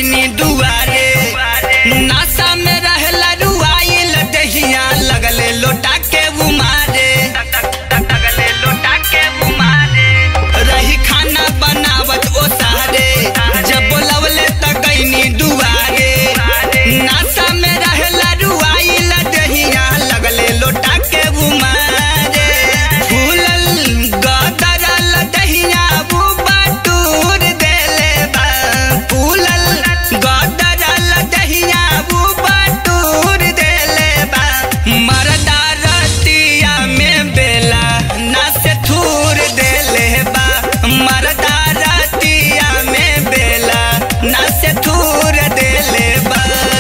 गईनी दुआरे नासा में रहला रुआइल दहिया लगले लोटा के उमारे लगले लोटा के उमारे रही खाना बनावत ओ सारे जब बोलवले त गईनी दुआरे नासा में रहला रुआइल दहिया लगले लोटा के उमारे फूलल गदरल दहिया वो बटूर देले बा फूलल गदरल दहिया वो बटूर देले बा मरदा रतिया में बेला ना से थूर देले बा मरदा रतिया में बेला ना से थूर देले बा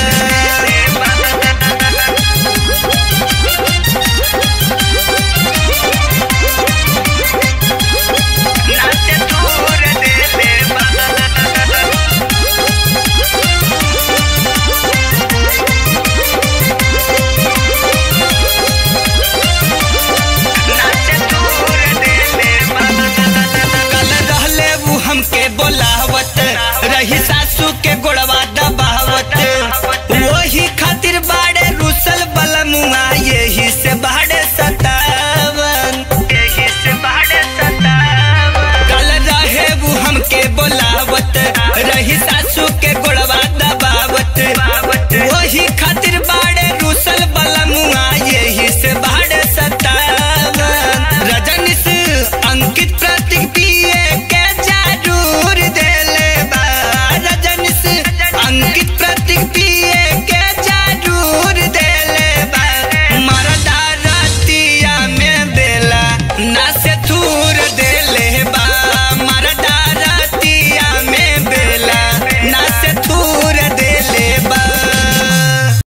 ना से थूर देले बा कल रहले उ हमके बोलावत रही सासू के गोड़वा दबावत वही खातिर बाड़े रुसल बलमुआ यही से बाड़े सतावन यही से बाड़े सतावन कल रहे उ हमके बोलावत रही सासू के गोड़